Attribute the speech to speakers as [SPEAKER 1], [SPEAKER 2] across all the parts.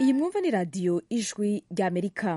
[SPEAKER 1] iyi mwumva ni radiyo ijwi ry'amerika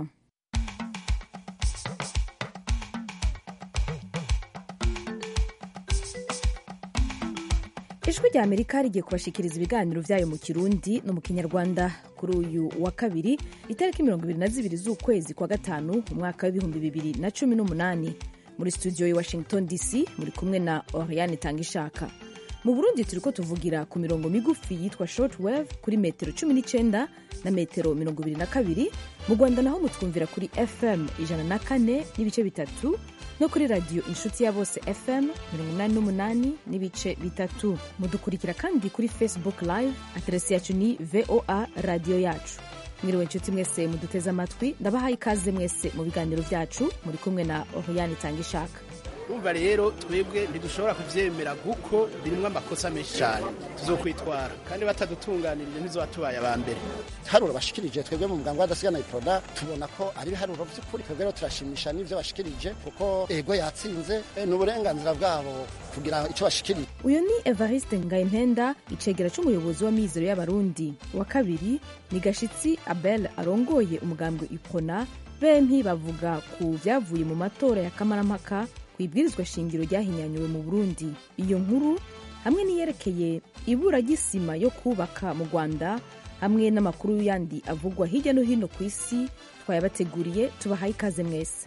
[SPEAKER 1] ijwi rya amerika rigiye kubashikiriza ibiganiro byayo mu kirundi no mu kinyarwanda kuri uyu wa kabiri itariki mirongo ibiri na zibiri z'ukwezi kwa gatanu umwaka w'ibihumbi bibiri na cumi n'umunani muri studio ya washington dc muri kumwe na oriane tangishaka mu burundi turiko tuvugira ku mirongo migufi yitwa short wave kuri metero cumi n'icenda na metero mirongo ibiri na kabiri mu rwanda naho mutwumvira kuri fm ijana na kane n'ibice bitatu no kuri radiyo inshuti ya bose fm mirongo inani n'umunani n'ibice bitatu mudukurikira kandi kuri facebook live aderesi yacu ni voa radiyo yacu mwiriwe inshuti mwese muduteze amatwi ndabahaye ikaze mwese mu biganiro byacu muri kumwe na oriyani tangishaka
[SPEAKER 2] urumva rero twebwe ntidushobora kuvyemera kuko birimwo amakosa menshi cyane tuzokwitwara kandi batadutunganirije ntizoba tubaye aba mbere
[SPEAKER 3] haruro bashikirije twebwe mu muganga w'adasigana iproda tubona ko ari ibiharuro by'ukuri twebwe rero turashimisha n'ivyo bashikirije kuko ego yatsinze e, ni uburenganzira bwabo kugira ico bashikirije
[SPEAKER 1] uyu ni evariste ngayimpenda icegera c'umuyobozi w'amizero y'abarundi wa kabiri ni gashitsi abel arongoye umugambwe ipona bempi bavuga ku vyavuye mu matora ya kamarampaka ibwirizwa shingiro ryahinyanyuwe mu burundi iyo nkuru hamwe n'iyerekeye ibura ry'isima yo kubaka mu rwanda hamwe n'amakuru yandi avugwa hirya no hino ku isi twayabateguriye tubahaye ikaze mwese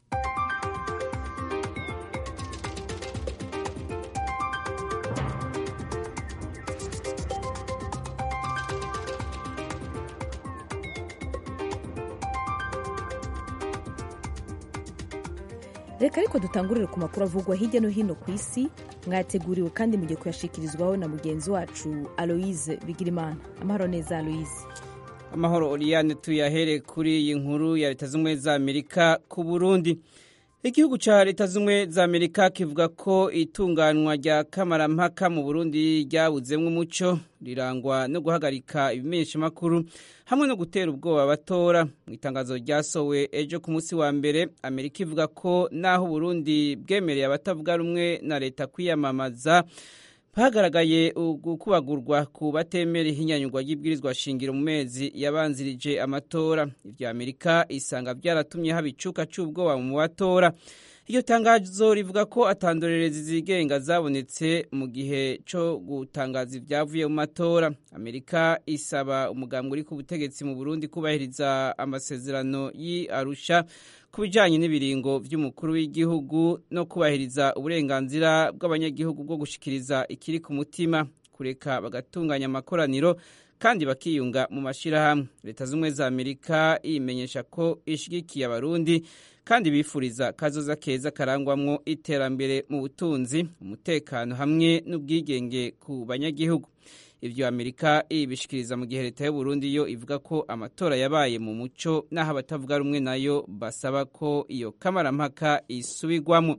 [SPEAKER 1] reka ariko dutangurire ku makuru avugwa hirya no hino ku isi mwateguriwe kandi mugiye kuyashikirizwaho na mugenzi wacu aloise bigirimana amahoro neza aloise
[SPEAKER 4] amahoro oriyane tuyahere kuri iyi nkuru ya leta z'ubumwe za amerika ku burundi igihugu cya leta z'ubumwe za amerika kivuga ko itunganywa rya kamarampaka mu burundi ryabuzemo umuco rirangwa no guhagarika ibimenyeshamakuru hamwe no gutera ubwoba abatora mu itangazo ryasowe ejo ku munsi wa mbere amerika ivuga ko naho uburundi bwemereye abatavuga rumwe na leta kwiyamamaza hagaragaye gukubagurwa ku batemera ihinyanyurwa ry'ibwirizwa shingiro mu mezi yabanzirije amatora ibya amerika isanga byaratumye haba icuka cy'ubwoba mu batora iryo tangazo rivuga ko atandorerezi zigenga zabonetse mu gihe cyo gutangaza ibyavuye mu matora amerika isaba umugambwe uri ku butegetsi mu burundi kubahiriza amasezerano y'arusha ku bijyanye n'ibiringo by'umukuru w'igihugu no kubahiriza uburenganzira bw'abanyagihugu bwo gushikiriza ikiri ku mutima kureka bagatunganya amakoraniro kandi bakiyunga mu mashyirahamwe leta z'ubumwe za amerika imenyesha ko ishyigikiye abarundi kandi bifuriza kazoza keza karangwamwo iterambere mu butunzi umutekano hamwe n'ubwigenge ku banyagihugu ibyo amerika ibishikiriza mu gihe leta y'uburundi yo ivuga ko amatora yabaye mu muco n'aho abatavuga rumwe nayo basaba ko iyo kamarampaka isubirwamo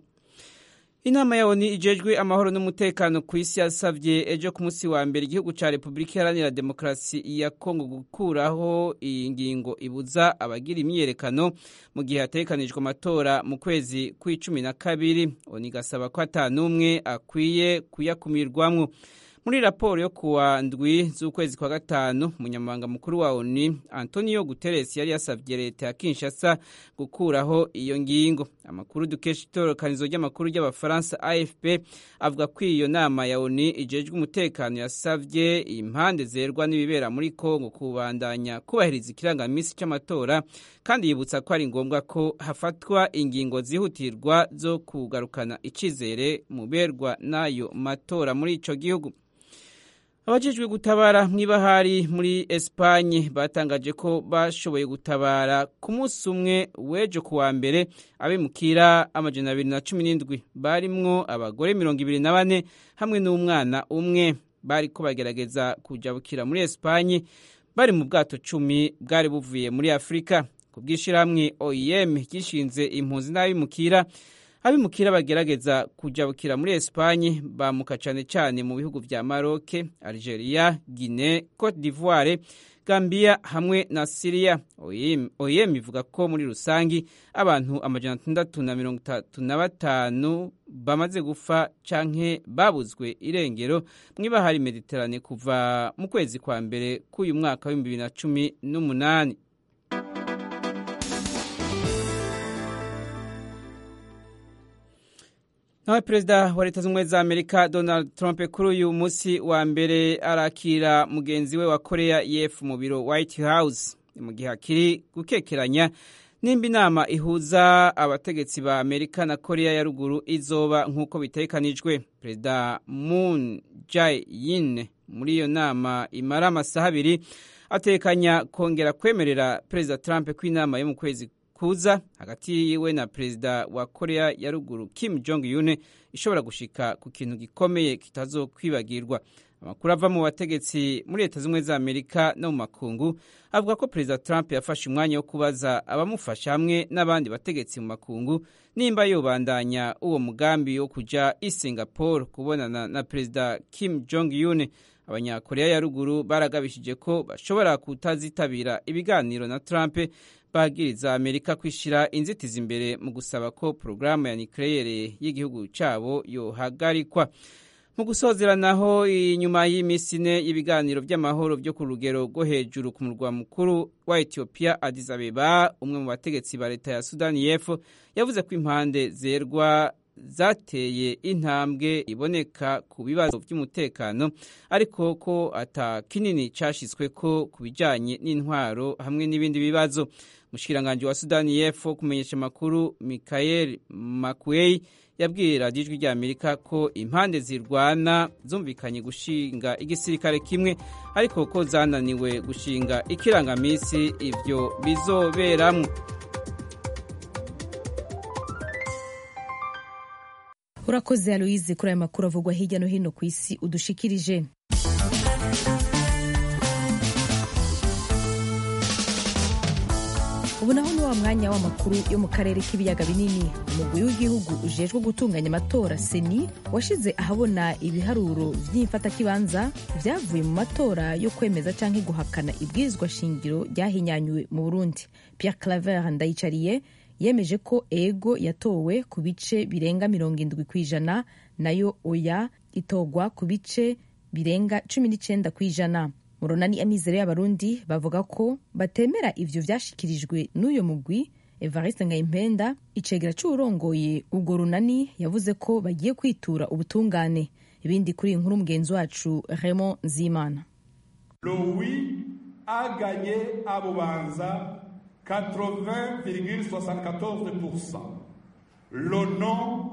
[SPEAKER 4] inama ya oni ijejwe amahoro n'umutekano ku isi yasabye ejo ku munsi wa mbere igihugu cya repubulika iharanira demokarasi ya kongo gukuraho iyi ngingo ibuza abagira imyiyerekano mu gihe hatekanijwe amatora mu kwezi kw'icumi na kabiri oni igasaba ko atanumwe akwiye kuyakumirwamwo muri raporo yo kuwa ndwi z'ukwezi kwa gatanu umunyamabanga mukuru wa oni antonio guterres yari yasabye leta ya kinshasa gukuraho iyo ngingo amakuru dukesha itororokanizo ry'amakuru ry'abafaransa afp avuga ko iyo nama ya oni ijejwe umutekano yasabye impande zerwa n'ibibera muri kongo kubandanya kubahiriza ikirangamisi cy'amatora kandi yibutsa ko ari ngombwa ko hafatwa ingingo zihutirwa zo kugarukana icyizere mu berwa n'ayo matora muri ico gihugu abajejwe gutabara mw'ibahari muri esipanye batangaje ko bashoboye gutabara ku munsi umwe w'ejo ku wa mbere abimukira amajana abiri na cumi n'indwi barimwo abagore mirongo ibiri na bane hamwe n'umwana umwe bari ko bagerageza kujabukira muri esipanye bari mu bwato cumi bwari buvuye muri afurika ku bw'ishyirahamwe oem gishinze impunzi n'abimukira abimukira bagerageza kujabukira muri Espagne bamuka cyane cyane mu bihugu vya Maroc, Algeria, Guinea, Cote d'Ivoire, Gambia hamwe na Syria. OIM ivuga ko muri rusangi abantu amajana atandatu na mirongo itatu na batanu bamaze gupfa canke babuzwe irengero mw'ibahari mediterane kuva mu kwezi kwa mbere k'uyu mwaka w'ibihumbi bibiri na cumi n'umunani nawe perezida wa leta z'ubumwe za amerika donald trump kuri uyu munsi wa mbere arakira mugenzi we wa korea y'epfo mu biro white house mu gihe akiri gukekeranya nimba inama ihuza abategetsi ba amerika na korea ya ruguru izoba nk'uko bitekanijwe perezida moon jae-in muri iyo nama imara amasaha abiri atekanya kongera kwemerera perezida trump ko inama yo mu kwezi kuza hagati yiwe na perezida wa korea ya ruguru kim jong un ishobora gushika ku kintu gikomeye kitazokwibagirwa amakuru ava mu bategetsi muri leta z'ubumwe za amerika no mu makungu avuga ko perezida trump yafashe umwanya wo kubaza abamufasha hamwe n'abandi bategetsi mu makungu nimba yobandanya uwo mugambi wo kuja i singapore kubonana na perezida kim jong un abanyakorea ya ruguru baragabishije ko bashobora kutazitabira ibiganiro na trump bagiriza amerika kwishyira inzitizi imbere mu gusaba ko porogaramu ya nikeleyere y'igihugu cyabo yohagarikwa mu gusozera naho inyuma y'iminsi ine y'ibiganiro by'amahoro byo ku rugero rwo hejuru ku murwa mukuru wa etiyopiya Addis Abeba umwe mu bategetsi ba leta ya sudani y'epfo yavuze ko impande zerwa zateye intambwe iboneka ku bibazo by'umutekano ariko ko ata kinini cyashyizwe ko ku bijyanye n'intwaro hamwe n'ibindi bibazo umushikiranganji wa sudani y'epfo kumenyesha amakuru michael makuei yabwiye radiyo ijwi rya amerika ko impande zirwana zumvikanye gushinga igisirikare kimwe ariko ko zananiwe gushinga ikirangaminsi ibyo bizoberamwo
[SPEAKER 1] urakoze aloyize kuri aya makuru avugwa hirya no hino ku isi udushikirije ubu naho ni wa mwanya w'amakuru yo mu karere k'ibiyaga binini umugwi w'igihugu ujejwe gutunganya amatora seni washize ahabona ibiharuro by'imfatakibanza byavuye mu matora yo kwemeza cyangwa guhakana ibwirizwa shingiro ryahinyanyuwe mu burundi pierre claver ndayicariye yemeje ko ego yatowe ku bice birenga mirongo indwi ku ijana nayo oya itogwa ku bice birenga cumi n'icyenda ku ijana murunani amizero y'abarundi bavuga ko batemera ivyo vyashikirijwe n'uyo mugwi evariste ngayimpenda icegera c'uwurongoye ubwo runani yavuze ko bagiye kwitura ubutungane ibindi kuri iyi nkuru mugenzi wacu raymond nzimana
[SPEAKER 5] lowi aganye abubanza 80,74%. Le non,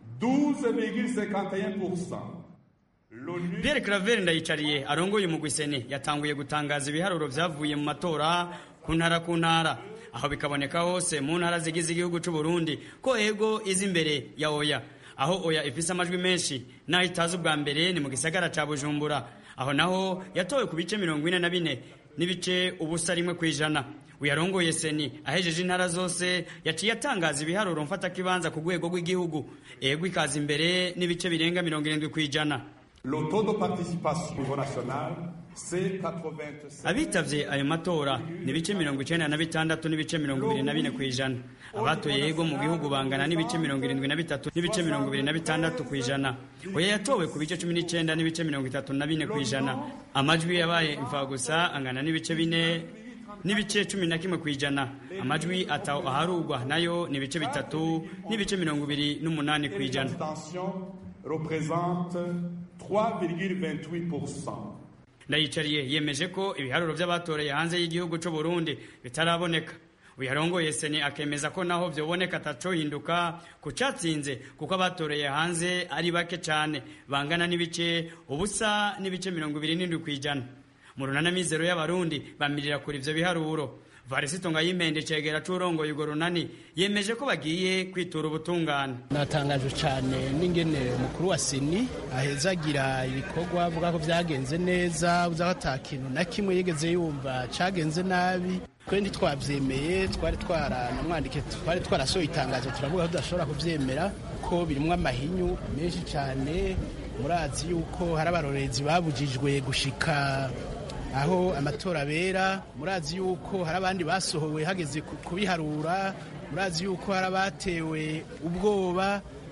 [SPEAKER 5] 12,51%.
[SPEAKER 6] Pierre Claver ndayicariye arongoye umugwi seni yatanguye gutangaza ibiharuro vyavuye mu matora ku ntara ku ntara aho bikaboneka hose mu ntara zigize igihugu c'u Burundi ko ego izi imbere ya oya aho oya ifise amajwi menshi naho itazi ubwa mbere ni mu gisagara ca Bujumbura aho naho yatowe ku bice mirongo ine na bine n'ibice ubusa rimwe kw'ijana uyarongoye seni ahejeje intara zose yaciye atangaza ibiharuro mfatakibanza ku rwego rw'igihugu ego ikaza imbere n'ibice birenga mirongo irindwi kw'ijana
[SPEAKER 5] Le taux de participation au niveau national, c'est 87.
[SPEAKER 6] abitavye ayo matora ni ibice mirongo icenda na bitandatu n'ibice mirongo ibiri na bine kw'ijana abatoye yego mu gihugu bangana n'ibice mirongo irindwi na bitatu n'ibice mirongo ibiri na bitandatu kw'ijana oya yatowe ku bice cumi n'icenda n'ibice mirongo itatu na bine kw'ijana amajwi yabaye imfagusa angana n'ibice bine n'ibice cumi na kimwe kw'ijana amajwi ataho aharugwa nayo ni ibice bitatu n'ibice mirongo ibiri n'umunani kw'ijana
[SPEAKER 5] L'abstention représente 3,28%.
[SPEAKER 6] ndayicariye yemeje ko ibiharuro by'abatoreye hanze y'igihugu cy'u Burundi bitaraboneka uyarongoye seni akemeza ko naho vyoboneka atacohinduka ku catsinze kuko abatoreye hanze ari bake cane bangana n'ibice ubusa n'ibice mirongo ibiri n'indwi kw'ijana mu runana mizero y'abarundi bamirira kuri ivyo biharuro varisito ngayimpende cegera c'urongoye urwo runani yemeje ko bagiye kwitura ubutungane
[SPEAKER 2] natangajwe cyane n'ingene umukuru wa seni ahezagira ibikorwa avuga ko byagenze neza uza ko ata kintu na kimwe yigeze yumva cyagenze nabi twe ntitwabyemeye twari twaranamwandike twari twarasohoye itangazo turavuga ko tudashobora kubyemera ko birimo amahinyu menshi cyane murazi yuko hari abarorezi babujijwe gushika aho amatora abera murazi yuko hari abandi basohowe hageze ku- kubiharura murazi yuko hari abatewe ubwoba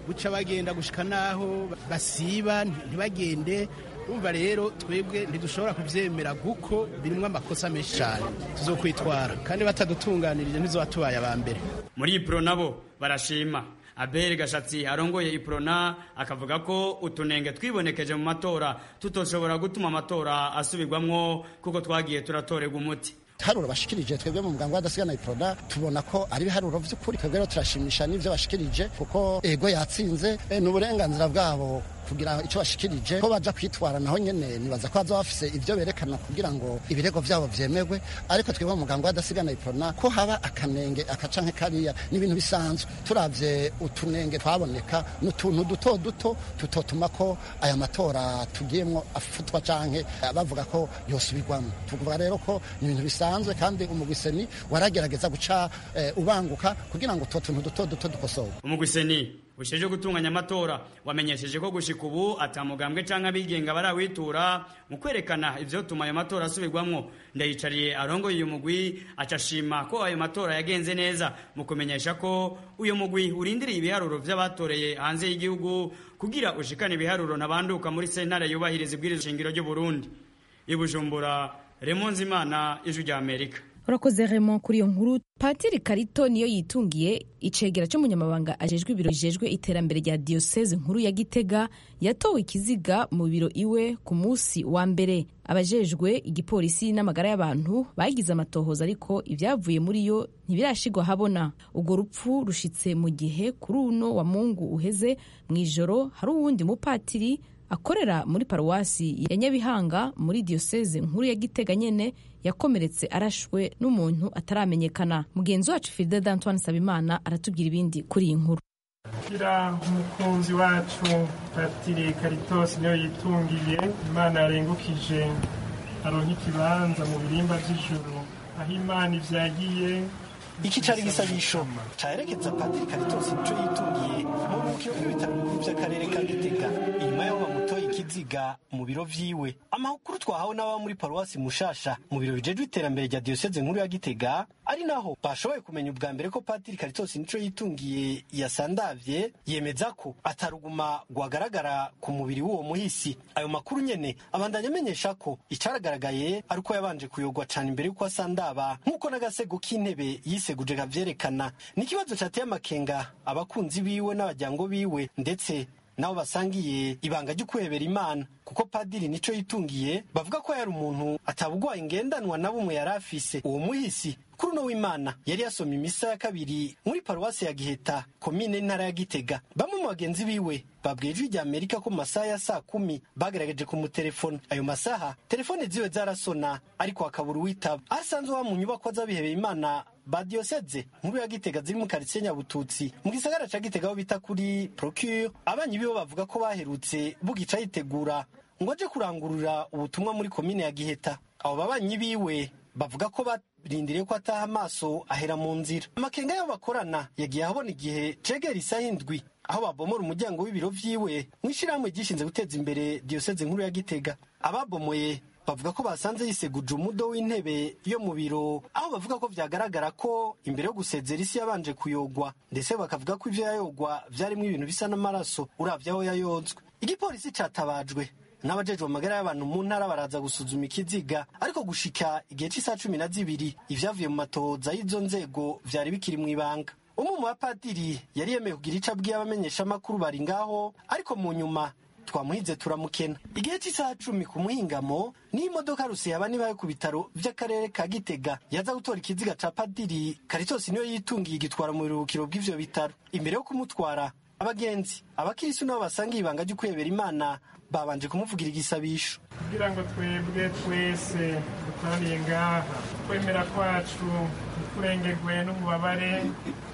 [SPEAKER 2] guca bagenda gushika naho basiba ntibagende umva rero twebwe ntidushobora kubyemera kuko birimo amakosa menshi cyane tuzokwitwara kandi batadutunganirije ntizobatubaye aba mbere
[SPEAKER 6] muri ipro nabo barashima abel gashatsi arongoye iprona akavuga ko utunenge twibonekeje mu matora tutoshobora gutuma amatora asubirwamwo kuko twagiye turatorerwa umuti
[SPEAKER 3] ibiharuro bashikirije twebwe mu muganga w'adasigana iproda tubona ko ari ibiharuro by'ukuri twebwe rero turashimisha n'ibyo bashikirije kuko ego yatsinze ni uburenganzira bwabo kugira icyo bashikirije ko baja kwitwara naho nyene nibaza ko baza bafise ivyo berekana kugira ngo ibirego vyabo vyemerwe ariko twebwe mu muganga w'adasigana iprona ko haba akanenge akacanke kariya ni ibintu bisanzwe turavye utunenge twaboneka n'utuntu duto duto tutotuma ko aya matora tugiyemwo afutwa canke bavuga ko yosubirwamo tuvuga rero ko ni ibintu bisanzwe kandi umugwiseni waragerageza guca eh, ubanguka kugira ngo utwo tuntu duto duto dukosorwe
[SPEAKER 6] umugwiseni usheje gutunganya amatora wamenyesheje ko gushika ubu atamugambwe canke abigenga barawitura mu kwerekana ivyotuma ayo matora asubirwamwo ndayicariye arongoye uyu mugwi acashima ko ayo matora yagenze neza mu kumenyesha ko uyu mugwi urindiriye ibiharuro vy'abatoreye hanze y'igihugu kugira ushikane ibiharuro ntabanduka muri sentare yubahiriza ibwiriza shingiro ry'u Burundi ibujumbura Remonzi Imana ijwi rya Amerika
[SPEAKER 1] urakoze remo kuri iyo nkuru patiri karito niyo yitungiye icegera cy'umunyamabanga ajejwe ibiro bijejwe iterambere rya diyoseze nkuru ya gitega yatowe ikiziga mu biro iwe ku munsi wa mbere abajejwe igipolisi n'amagara y'abantu bagize amatohoza ariko ibyavuye muri yo ntibirashigwa habona urwo rupfu rushitse mu gihe kuri uno wa mungu uheze mu ijoro hari uwundi mupatiri akorera muri paruwasi ya nyabihanga muri diyoseze nkuru ya gitega nyene yakomeretse arashwe n'umuntu ataramenyekana mugenzi wacu filide d'antoine sabimana aratubwira ibindi kuri iyi nkuru
[SPEAKER 7] kugira umukunzi wacu patiri karitosi niyo yitungiye imana yarengukije aronka ikibanza mu birimba by'ijuru aho imana ivyagiye
[SPEAKER 8] iki cari igisabisho caherekeza patiri karitosi nico yitungiye mu bukiro bw'ibitaro bikuru vy'akarere ka gitega inyuma y'aho bamutoye ikiziga mu biro vyiwe amakuru twahawe n'ababa muri paruwasi mushasha mu biro bijejwe iterambere rya diyoseze nkuru ya gitega ari naho bashoboye kumenya ubwa mbere ko patiri karitosi nico yitungiye yasandavye yemeza ko ataruguma rwagaragara ku mubiri w'uwo muhisi ayo makuru nyene abandanya amenyesha ko icaragaragaye ari uko yabanje kuyogwa cane imbere y'uko asandaba nk'uko n'agasego k'intebe yiseguje kavyerekana ni ikibazo cateye amakenga abakunzi biwe n'abajyango biwe ndetse nabo basangiye ibanga ryo kwebera imana kuko padiri nico yitungiye bavuga ko yari umuntu atabugwaye ingendanwa na bumwe yari afise uwo muhisi kuri uno w'imana yari yasomye imisa ya kabiri muri paruwasi ya giheta komine n'intara ya gitega bamwe mu bagenzi biwe babwiye ijwi rya amerika ko mu masaha ya saa kumi bagerageje kumutelefona ayo masaha telefone ziwe zarasona ariko hakabura uwitaba aho asanzwe wa mu nyubakwa z'abihebeye imana ba diyoseze nkuru ya gitega ziri mu karitsiye nyabututsi mu gisagara ca gitega aho bita kuri procure abanyi bibo bavuga ko baherutse bugica yitegura ngo aje kurangurura ubutumwa muri komine ya giheta abo babanyi biwe bavuga ko barindiriye ko ataha amaso ahera mu nzira amakenga y'abo bakorana yagiye ahabona igihe cegera isaha indwi aho babomora umuryango w'ibiro vyiwe mu ishirahamwe ryishinze guteza imbere diyoseze nkuru ya gitega ababomoye bavuga ko basanze yiseguje umudo w'intebe yo mu biro aho bavuga ko vyagaragara ko imbere yo gusezera isi yabanje kuyogwa ndetse bakavuga ko ivyo yayogwa vyarimwo ibintu bisa n'amaraso uravye aho yayozwe igipolisi catabajwe n'abajejwe amagara y'abantu mu ntara baraza gusuzuma ikiziga ariko gushika igihe cy'isaha cumi na zibiri ivyavuye mu matohoza y'izo nzego vyari bikiri mu ibanga umwe mu bapadiri yari yemeye kugira ico abwiye abamenyeshamakuru bari ngaho ariko mu nyuma twamuhize turamukena igihe cy'isaha cumi ku muhingamo niyo imodoka rusiyaba nibaye ku bitaro vy'akarere ka gitega yaza gutora ikiziga ca padiri karitosi niyo yitungiye igitwara mu biruhukiro bw'ivyo bitaro imbere yo kumutwara abagenzi abakirisu nabo basangiye ibanga ryo kwebera imana babanje kumuvugira igisabisho
[SPEAKER 7] kugira ngo twebwe twese dukoraniye ngaha kwemera kwacu ntikurengerwe n'ububabare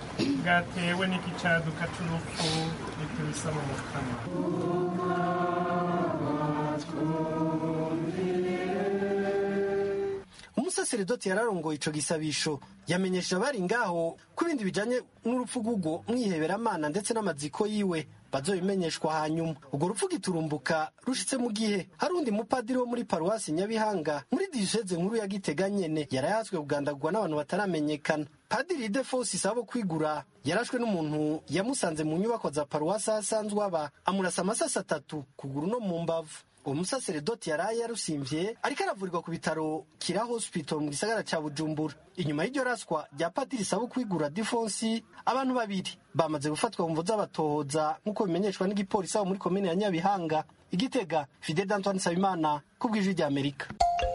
[SPEAKER 7] bwatewe n'iki caduka c'urupfu nitubisa mu mukama
[SPEAKER 8] umusaseredoti yararongoye ico gisabisho yamenyesheje abari ngaho ko ibindi bijanye n'urupfu rw'ubwo mwiheberamana ndetse n'amaziko yiwe bazobimenyeshwa hanyuma urwo rupfu giturumbuka rushitse mu gihe hari undi mupadiri wo muri paruwasi nyabihanga muri diyoseze nkuru ya gitega nyene yarayatswe kugandagurwa n'abantu bataramenyekana padiri defosi sabo kwigura yarashwe n'umuntu yamusanze mu nyubako za paruwasi aho asanzwe aba amurasa amasasi atatu kuguru no mu mbavu uwo musaseredoti yaraye yarusimvye ariko aravurirwa ku bitaro kira hospital mu gisagara ca bujumbura inyuma y'iryo raswa rya padiri sabo kwigura defonsi abantu babiri bamaze gufatwa mu mvo z'abatohoza nk'uko bimenyeshwa n'igipolisi aho muri komine ya nyabihanga igitega fidel d'antoine nsabimana ku bw'ijwi rya amerika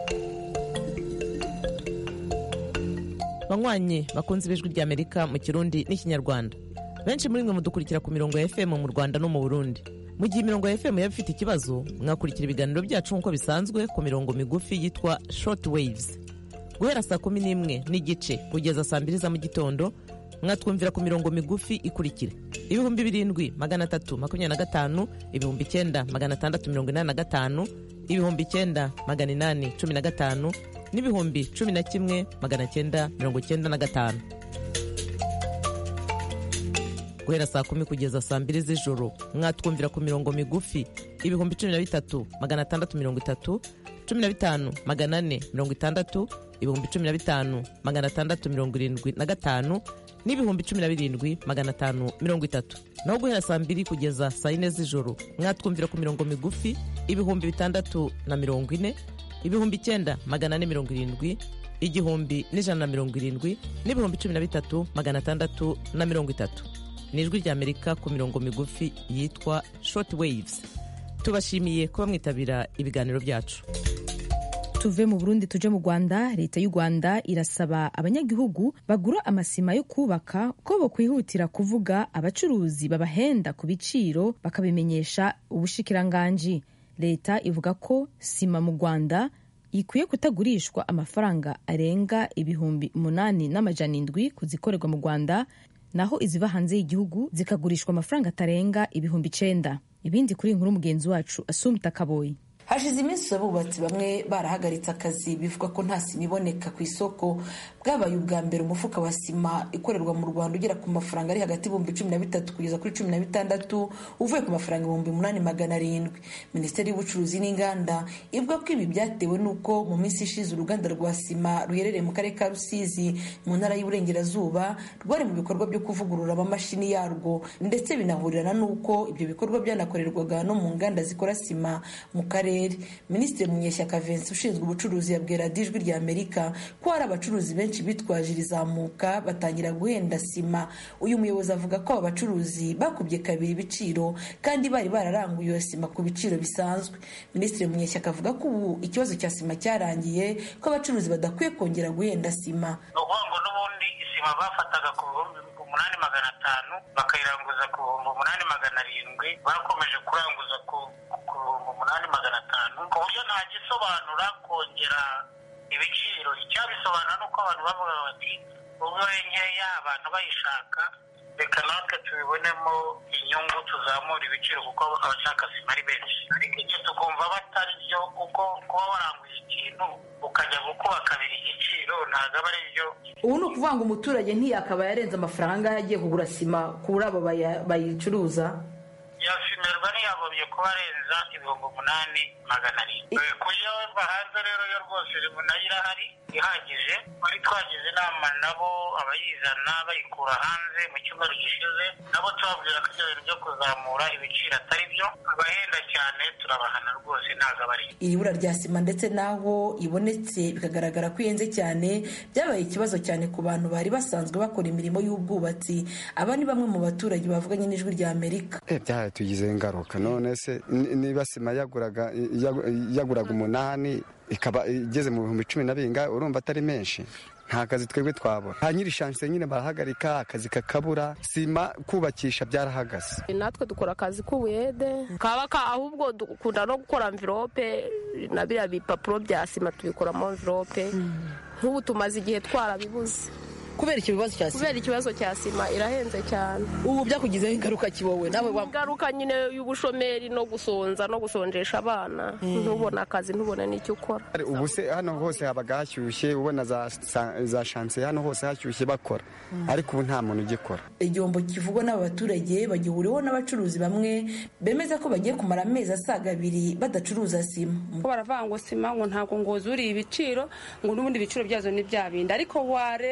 [SPEAKER 9] banywanyi bakunze ibijwi rya amerika mu kirundi n'ikinyarwanda benshi muri mwe mudukurikira ku mirongo ya fm mu rwanda no mu burundi mu gihe imirongo ya fm yaba ifite ikibazo mwakurikira ibiganiro byacu nk'uko bisanzwe ku mirongo migufi yitwa short waves guhera saa kumi n'imwe n'igice kugeza saa mbiri za mu gitondo mwatwumvira ku mirongo migufi ikurikira ibihumbi birindwi magana atatu makumyabiri na gatanu ibihumbi icyenda magana atandatu mirongo inani na gatanu ibihumbi icyenda magana inani cumi na gatanu n'ibihumbi cumi na kimwe magana cyenda mirongo cyenda na gatanu guhera saa kumi kugeza saa mbiri z'ijoro mwatwumvira ku mirongo migufi ibihumbi cumi na bitatu magana atandatu mirongo itatu cumi na bitanu magana ane mirongo itandatu ibihumbi cumi na bitanu magana atandatu mirongo irindwi na gatanu n'ibihumbi cumi na birindwi magana atanu mirongo itatu naho guhera saa mbiri kugeza saa yine z'ijoro mwatwumvira ku mirongo migufi ibihumbi bitandatu na mirongo ine ibihumbi icyenda magana ane mirongo irindwi igihumbi n'ijana na mirongo irindwi n'ibihumbi cumi na bitatu magana atandatu na mirongo itatu ni ijwi ry'amerika ku mirongo migufi yitwa short waves tubashimiye kuba mwitabira ibiganiro byacu
[SPEAKER 1] tuve mu burundi tuje mu rwanda leta y'u rwanda irasaba abanyagihugu bagura amasima yo kubaka ko bokwihutira kuvuga abacuruzi babahenda ku biciro bakabimenyesha ubushikiranganji leta ivuga ko sima mu rwanda ikwiye kutagurishwa amafaranga arenga ibihumbi umunani n'amajana indwi ku zikorerwa mu rwanda naho iziva hanze y'igihugu zikagurishwa amafaranga atarenga ibihumbi icenda ibindi kuri inkuru mugenzi wacu asumta kaboyi
[SPEAKER 10] hashize iminsi abubatsi bamwe barahagaritse akazi bivuga ko nta sima iboneka ku isoko bwabaye ubwa mbere umufuka wa sima ikorerwa mu rwanda ugera ku mafaranga ari hagati y'ibihumbi cumi na bitatu kugeza kuri cumi na bitandatu uvuye ku mafaranga ibihumbi umunani magana arindwi minisiteri y'ubucuruzi n'inganda ivuga ko ibi byatewe n'uko mu minsi ishize uruganda rwa sima ruherereye mu karere ka rusizi mu ntara y'uburengerazuba rwari mu bikorwa byo kuvugurura amamashini yarwo ndetse binahurirana n'uko ibyo bikorwa byanakorerwaga no mu nganda zikora sima mu karere minisitiri munyeshyaka vincent ushinzwe ubucuruzi yabwira ijwi rya amerika ko hari abacuruzi benshi bitwaje irizamuka batangira guhenda sima uyu muyobozi avuga ko aba bacuruzi bakubye kabiri ibiciro kandi bari bararanguye iyo sima ku biciro bisanzwe minisitiri munyeshyaka avuga ko ubu ikibazo cya sima cyarangiye ko abacuruzi badakwiye kongera guhenda sima
[SPEAKER 11] ni ukuvuga ngo n'ubundi isima bafataga ku bihumbi umunani magana atanu bakayiranguza ku bihumbi umunani magana arindwi bakomeje kuranguza ku bihumbi umunani magana atanu ku buryo nta gisobanura kongera ibiciro icyabisobanura ni uko abantu bavuga bati ubwo nkeya abantu bayishaka reka natwe tubibonemo inyungu tuzamura ibiciro kuko abashaka sima ari benshi ariko igihe tukumva batari byo kuko kuba waranguye ikintu ukajya gukuba kabiri igiciro ntabwo aba ari byo
[SPEAKER 10] ubu ni ukuvuga ngo umuturage ntiyakaba yarenze amafaranga yagiye kugura sima kuri abo bayicuruza
[SPEAKER 11] yasimerwa ntiyagombye kuba arenza ibihumbi umunani magana arindwi kuyoborwa hanze rero yo rwose nayo irahari ihagije twari twagize inama nabo abayizana bayikura hanze mu cyumweru gishize nabo tubabwira ko ibyo bintu byo kuzamura ibiciro atari byo abahenda cyane turabahana rwose ntabwo aba ari
[SPEAKER 10] iri bura rya sima ndetse n'aho ibonetse bikagaragara ko ihenze cyane byabaye ikibazo cyane ku bantu bari basanzwe bakora imirimo y'ubwubatsi aba ni bamwe mu baturage bavuganye n'ijwi rya amerika
[SPEAKER 12] tugizeho ingaruka none se niba sima yaguraga yaguraga umunani ikaba igeze mu bihumbi cumi na bingahe urumva atari menshi nta kazi twebwe twabona ba nyiri shanse nyine barahagarika akazi kakabura sima kubakisha byarahagaze
[SPEAKER 13] natwe dukora akazi k'ubuyede kaba ahubwo dukunda no gukora mvirope na biriya bipapuro bya sima tubikoramo mvirope nk'ubu tumaze igihe twarabibuze
[SPEAKER 10] kubera ikibazo cya sima
[SPEAKER 13] kubera ikibazo cya sima irahenze cyane
[SPEAKER 10] ubu byakugizeho ingaruka kiwowe nawe
[SPEAKER 13] ingaruka nyine y'ubushomeri no gusonza no gusonjesha abana ntubone akazi ntubone n'icyo ukora
[SPEAKER 12] ubu se hano hose habaga hashyushye ubona za shanse hano hose hashyushye bakora ariko ubu nta muntu ugikora
[SPEAKER 10] igihombo kivugwa n'aba baturage bagihuriweho n'abacuruzi bamwe bemeza ko bagiye kumara amezi asaga abiri badacuruza sima
[SPEAKER 14] baravuga ngo sima ngo ntabwo ngo zuriye ibiciro ngo n'ubundi ibiciro byazo ni bya bindi ariko warebaho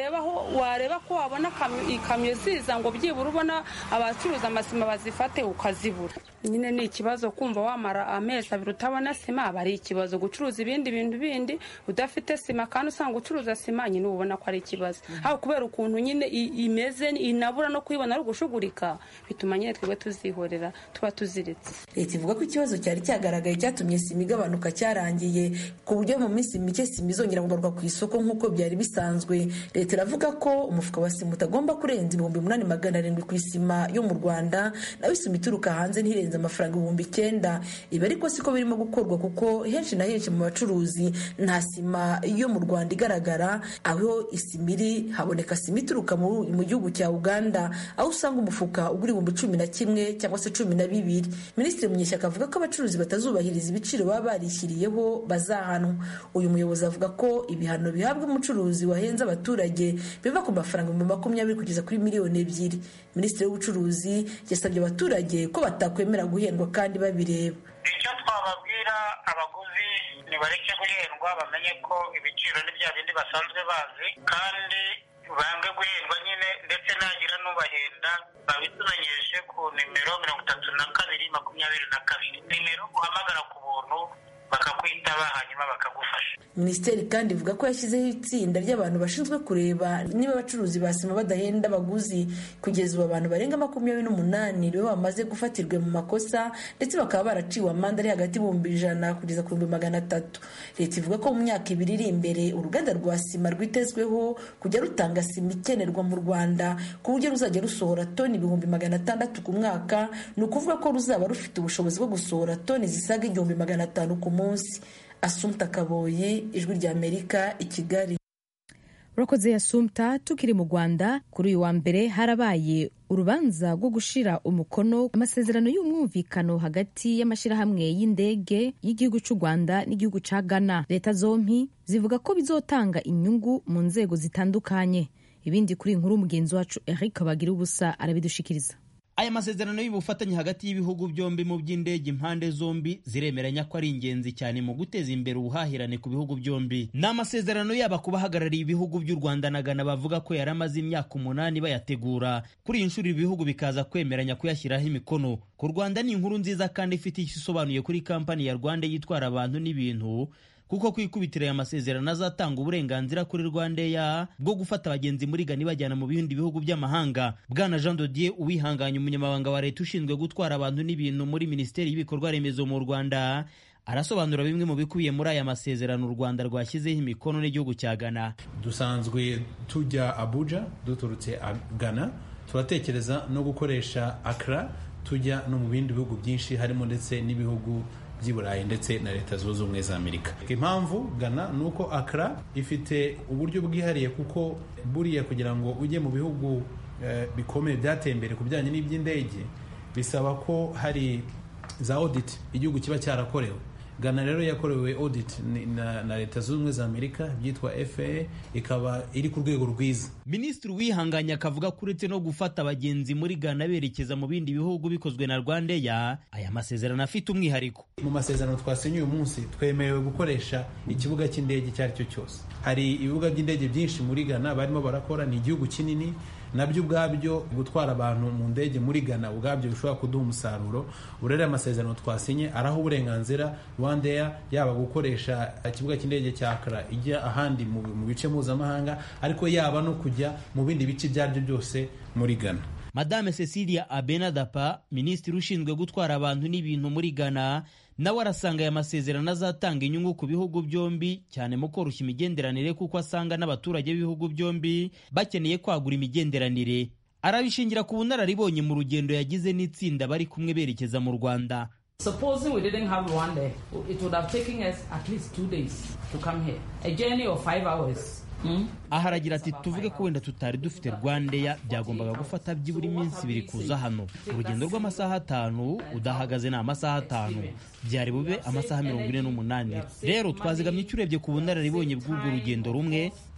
[SPEAKER 14] wareba ko wabona ikamyo ziza ngo byibura ubona abacuruza amasima bazifate ukazibura nyine ni ikibazo kumva wamara amezi abiri utabona sima aba ari ikibazo gucuruza ibindi bintu bindi udafite sima kandi usanga ucuruza sima nyine uba ubona ko ari ikibazo aho kubera ukuntu nyine imeze inabura no kuyibona ari ugushugurika bituma nyine twebwe tuzihorera tuba tuziritse
[SPEAKER 10] leta ivuga ko ikibazo cyari cyagaragaye cyatumye sima igabanuka cyarangiye ku buryo mu minsi mike sima izongera kugarurwa ku isoko nk'uko byari bisanzwe leta iravuga ko umufuka wa sima utagomba kurenza ibihumbi umunani magana arindwi ku isima yo mu rwanda nawe isima ituruka hanze ntirenze amafaranga ibihumbi icyenda ibi ariko siko birimo gukorwa kuko henshi na henshi mu bacuruzi nta sima yo mu rwanda igaragara aho isima iri haboneka sima ituruka mu gihugu cya uganda aho usanga umufuka ugura ibihumbi cumi na kimwe cyangwa se cumi na bibiri minisitiri munyeshyaka avuga ko abacuruzi batazubahiriza ibiciro baba barishyiriyeho bazahanwa uyu muyobozi avuga ko ibihano bihabwa umucuruzi wahenze abaturage biva ku mafaranga ibihumbi makumyabiri kugeza kuri miliyoni ebyiri minisitiri w'ubucuruzi yasabye abaturage ko batakwemera guhendwa kandi babireba
[SPEAKER 11] icyo twababwira abaguzi nibareke guhendwa bamenye ko ibiciro ni bya bindi basanzwe bazi kandi bange guhendwa nyine ndetse nagira n'ubahenda babitumenyeshe ku nimero mirongo itatu na kabiri makumyabiri na kabiri nimero uhamagara ku buntu bakakwitaba hanyuma bakagufasha
[SPEAKER 10] minisiteri kandi ivuga ko yashyizeho itsinda ry'abantu bashinzwe kureba niba abacuruzi ba sima badahenda abaguzi kugeza ubu abantu barenga makumyabiri n'umunani nibo bamaze gufatirwa mu makosa ndetse bakaba baraciwe amande ari hagati y'ibihumbi ijana kugeza ku bihumbi magana atatu leta ivuga ko mu myaka ibiri iri imbere uruganda rwa sima rwitezweho kujya rutanga sima ikenerwa mu rwanda ku buryo ruzajya rusohora toni ibihumbi magana atandatu ku mwaka ni ukuvuga ko ruzaba rufite ubushobozi bwo gusohora toni zisaga igihumbi magana atanu ku munsi asumta kaboyi ijwi ry'amerika i kigali
[SPEAKER 1] urakoze yasumta tukiri mu rwanda kuri uyu wa mbere harabaye urubanza rwo gushira umukono amasezerano y'umwumvikano hagati y'amashyirahamwe y'indege y'igihugu cy'u rwanda n'igihugu cya ghana leta zombi zivuga ko bizotanga inyungu mu nzego zitandukanye ibindi kuri inkuru mugenzi wacu eric bagira ubusa arabidushikiriza
[SPEAKER 15] aya masezerano y'ubufatanye hagati y'ibihugu byombi mu by'indege impande zombi ziremeranya ko ari ingenzi cyane mu guteza imbere ubuhahirane ku bihugu byombi ni amasezerano yaba ku bahagarariye ibihugu by'u rwanda na ghana bavuga ko yari amaze imyaka umunani bayategura kuri iyi nshuro ibihugu bikaza kwemeranya kuyashyiraho imikono ku rwanda ni inkuru nziza kandi ifite icyo isobanuye kuri kampani ya rwanda yitwara abantu n'ibintu kuko kwikubitira aya masezerano azatanga uburenganzira kuri rwandeya bwo gufata abagenzi muri gani bajyana mu bindi bihugu by'amahanga bwana jean dodier uwihanganye umunyamabanga wa leta ushinzwe gutwara abantu n'ibintu muri minisiteri y'ibikorwa remezo mu rwanda arasobanura bimwe mu bikubiye muri aya masezerano u rwanda rwashyizeho imikono n'igihugu cya ghana
[SPEAKER 16] dusanzwe tujya abuja duturutse ghana turatekereza no gukoresha akra tujya no mu bindi bihugu byinshi harimo ndetse n'ibihugu by'i burayi ndetse na leta zunze ubumwe za amerika impamvu gana ni uko akara ifite uburyo bwihariye kuko buriya kugira ngo ujye mu bihugu bikomeye byateye imbere ku bijyanye n'iby'indege bisaba ko hari za audit igihugu kiba cyarakorewe gana rero yakorewe audit na, na leta zunze ubumwe za amerika byitwa faa ikaba iri ku rwego rwiza
[SPEAKER 15] minisitiri wihanganye akavuga ko uretse no gufata abagenzi muri gana berekeza mu bindi bihugu bikozwe na rwandeya aya masezerano afite umwihariko
[SPEAKER 16] mu masezerano twasinye uyu munsi twemerewe gukoresha ikibuga cy'indege icyo ari cyo cyose hari ibibuga by'indege byinshi muri gana barimo barakora ni igihugu kinini nabyo ubwabyo gutwara abantu mu ndege muri Ghana ubwabyo bishobora kuduha umusaruro urere amasezerano twasinye araho uburenganzira rwandeya yaba gukoresha ikibuga cy'indege cya Accra ijya ahandi mu bice mpuzamahanga ariko yaba no kujya mu bindi bice ibyo ari byo byose muri Ghana
[SPEAKER 15] madame cecilia abenadapa minisitiri ushinzwe gutwara abantu n'ibintu muri ghana nawe arasanga aya masezerano azatanga inyungu ku bihugu byombi cyane mu koroshya imigenderanire kuko asanga n'abaturage b'ibihugu byombi bakeneye kwagura imigenderanire arabishingira ku bunararibonye mu rugendo yagize n'itsinda bari kumwe berekeza mu rwanda
[SPEAKER 17] Supposing we didn't have Rwanda, it would have taken us at least two days to come here. A journey of five hours.
[SPEAKER 15] aha aragira ati tuvuge ko wenda tutari dufite rwandeya byagombaga gufata byibura iminsi ibiri kuza hano urugendo rw'amasaha atanu udahagaze ni amasaha atanu byari bube amasaha mirongo ine n'umunani rero twazigamye icyo urebye ku bunararibonye bw'urwo rugendo rumwe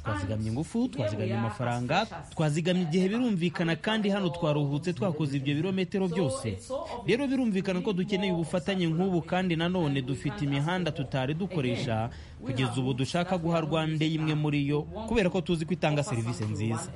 [SPEAKER 15] twazigamye ingufu twazigamye amafaranga twazigamye igihe birumvikana kandi hano twaruhutse twakoze ibyo birometero byose rero birumvikana ko dukeneye ubufatanye nk'ubu kandi nanone dufite imihanda tutari dukoresha kugeza ubu dushaka guha rwanda imwe muri yo kubera ko tuzi ko itanga serivisi nziza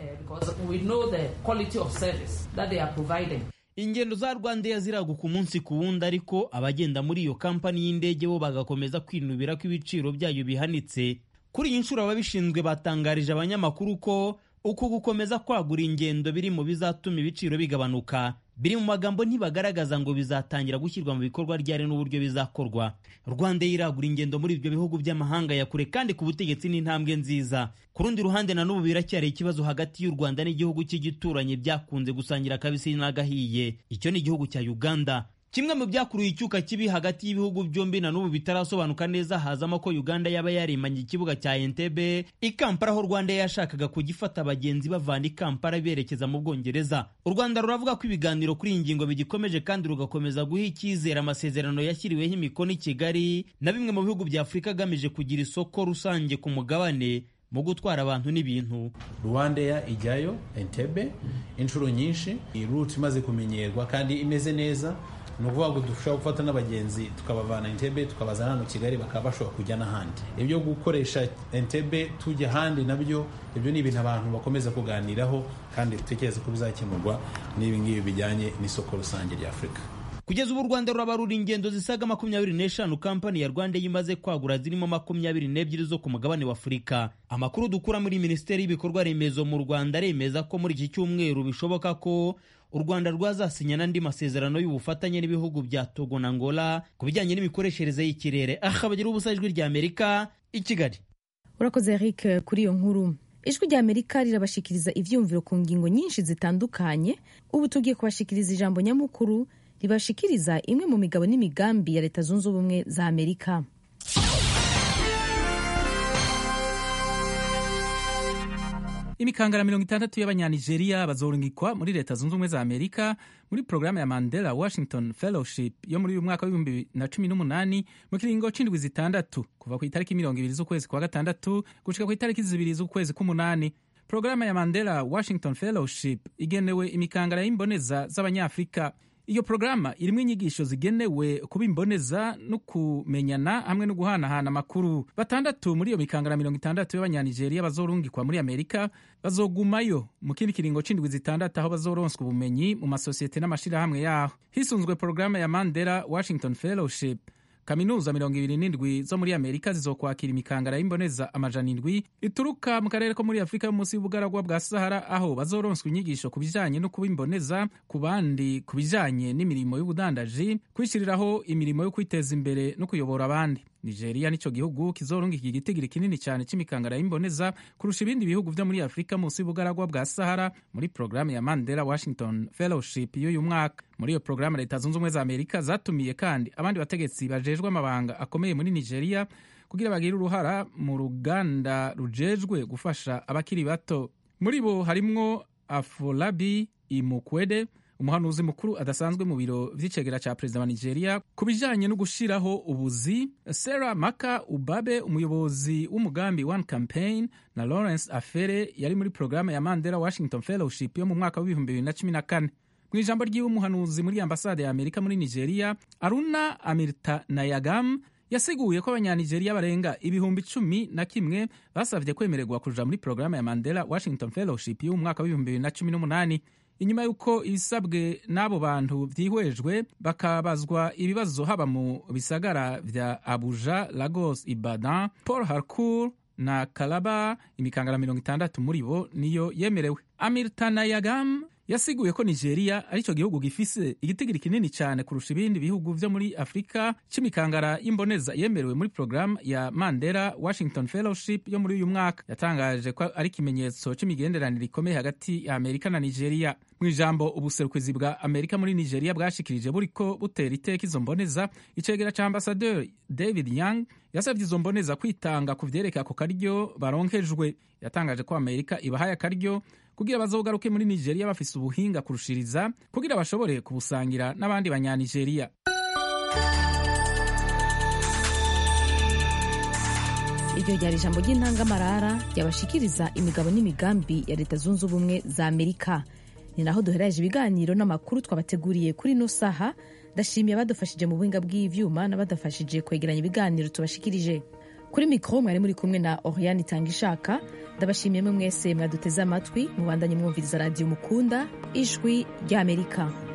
[SPEAKER 15] ingendo za rwandeya ziraguka umunsi ku wundi ariko abagenda muri iyo kampani y'indege bo bagakomeza kwinubira ko ibiciro byayo bihanitse kuri iyi nshuro ababishinzwe batangarije abanyamakuru ko uku gukomeza kwagura ingendo biri mu bizatuma ibiciro bigabanuka biri mu magambo ntibagaragaza ngo bizatangira gushyirwa mu bikorwa ryari n'uburyo bizakorwa rwanda iragura ingendo muri ibyo bihugu by'amahanga ya kure kandi ku butegetsi ni intambwe nziza ku rundi ruhande na n'ubu biracyari ikibazo hagati y'u rwanda n'igihugu cy'igituranyi byakunze gusangira akabisi n'agahiye icyo ni igihugu cya uganda kimwe mu byakuruye icyuka kibi hagati y'ibihugu byombi na n'ubu bitarasobanuka neza hazamo ko uganda yaba yarimanye ikibuga cya entebe i kampala aho rwanda yashakaga kugifata abagenzi bavana i kampala berekeza mu bwongereza u rwanda ruravuga ko ibiganiro kuri iyi ngingo bigikomeje kandi rugakomeza guha icyizere amasezerano yashyiriweho imikono i kigali na bimwe mu bihugu bya afurika agamije kugira isoko rusange ku mugabane mu gutwara abantu n'ibintu
[SPEAKER 16] rwandeya ijyayo entebe inshuro nyinshi ruti imaze kumenyerwa kandi imeze neza ni ukuvuga ngo dushobora gufata n'abagenzi tukabavana entebe tukabazana hano kigali bakaba bashobora kujya n'ahandi ibyo gukoresha entebe tujya ahandi nabyo ibyo ni ibintu abantu bakomeza kuganiraho kandi dutekereza ko bizakemurwa n'ibi ngibi bijyanye n'isoko rusange rya afurika
[SPEAKER 15] kugeza ubu u rwanda rurabarura ingendo zisaga makumyabiri n'eshanu kampani ya rwanda imaze kwagura zirimo makumyabiri n'ebyiri zo ku mugabane wa afurika amakuru dukura muri minisiteri y'ibikorwa remezo mu rwanda aremeza ko muri iki cyumweru bishoboka ko u rwanda rwazasinya n'andi masezerano y'ubufatanye n'ibihugu bya togo na angola ku bijyanye n'imikoreshereze y'ikirere aha bagira ubusa ijwi rya amerika i kigali
[SPEAKER 1] urakoze eric kuri iyo nkuru ijwi rya amerika rirabashikiriza ibyiyumviro ku ngingo nyinshi zitandukanye ubu tugiye kubashikiriza ijambo nyamukuru ribashikiriza imwe mu migabo n'imigambi ya leta zunze ubumwe za amerika
[SPEAKER 18] imikangara mirongo itandatu y'abanyanigeriya bazorungikwa muri leta zunze ubumwe za amerika muri porogaramu ya mandela washington fellowship yo muri uyu mwaka w'ibihumbi bibiri na cumi n'umunani mu kiringo c'indwi zitandatu kuva ku itariki mirongo ibiri z'ukwezi kwa gatandatu gushika ku itariki zibiri z'ukwezi k'umunani porogaramu ya mandela washington fellowship igenewe imikangara y'imboneza z'abanyafurika iyo porogaramu irimo inyigisho zigenewe kuba imboneza no kumenyana hamwe no guhanahana amakuru batandatu muri iyo mikangara mirongo itandatu y'abanyanigeriya bazorungikwa muri amerika bazogumayo mu kindi kiringo c'indwi zitandatu aho bazoronswa ubumenyi mu masosiyete n'amashirahamwe yaho hisunzwe porogaramu ya mandela washington fellowship kaminuza mirongo ibiri n'indwi zo muri amerika zizokwakira imikangara y'imboneza amajana indwi ituruka mu karere ko muri afurika yo munsi y'ubugaragwa bwa sahara aho bazoronswa inyigisho ku bijanye no kuba imboneza ku bandi ku bijanye n'imirimo y'ubudandaji kwishyiriraho imirimo yo kwiteza imbere no kuyobora abandi nigeria nico gihugu kizorungika igitigiri kinini cyane c'imikangara y'imboneza kurusha ibindi bihugu vyo muri afurika munsi y'ubugaragwa bwa sahara muri porogaramu ya mandela washington fellowship y'uyu mwaka muri iyo porogaramu leta zunze ubumwe za amerika zatumiye kandi abandi bategetsi bajejwe amabanga akomeye muri nigeria kugira bagire uruhara mu ruganda rujejwe gufasha abakiri bato muri bo harimwo afolabi imukwede umuhanuzi mukuru adasanzwe mu biro vy'icegera ca perezida wa nigeria ku bijanye no gushiraho ubuzi sarah maka ubabe umuyobozi w'umugambi one campaign na lawrence afere yari muri porogaramu ya mandela washington fellowship yo mu mwaka w'ibihumbi bibiri na cumi na kane mu ijambo ry'iwe umuhanuzi muri ambasade ya amerika muri nigeria aruna amirtanayagam yasiguye ko abanyanigeriya barenga ibihumbi cumi na kimwe basabye kwemererwa kuja muri porogaramu ya mandela washington fellowship y'umu mwaka w'ibihumbi bibiri na cumi n'umunani inyuma y'uko ibisabwe n'abo bantu byihwejwe bakabazwa ibibazo haba mu bisagara vya abuja lagos ibadan paul harcourt na kalaba imikangara mirongo itandatu muri bo niyo yemerewe amirtanayagam yasiguye ko nigeria ari cyo gihugu gifise igitigiri kinini cyane kurusha ibindi bihugu vyo muri afurika c'imikangara y'imboneza yemerewe muri porogaramu ya mandela washington fellowship yo muri uyu mwaka yatangaje ko ari ikimenyetso c'imigenderanire ikomeye hagati ya amerika na nigeria mu ijambo ubuserukizi bwa amerika muri nigeria bwashikirije buriko butera iteka izo mboneza icegera ca ambasaderi david young yasabye izo mboneza kwitanga ku vyerekeye ako karyo baronkejwe yatangaje ko amerika ibahaye akaryo kugira bazogaruke muri nigeria bafise ubuhinga kurushiriza kugira bashobore kubusangira n'abandi banyanigeriya
[SPEAKER 1] iryo ryari ijambo ry'intangamarara ryabashikiriza imigabo n'imigambi ya leta zunze ubumwe za amerika ni naho duhereje ibiganiro n'amakuru twabateguriye kuri ino saha ndashimiye abadufashije mu buhinga bw'ivyuma n'abadafashije kwegeranya ibiganiro tubashikirije kuri mikoro mwari muri kumwe na oriane itanga ishaka ndabashimiye mwe mwese mwaduteze amatwi mubandanye mwumviriza radiyo mukunda ijwi ry'amerika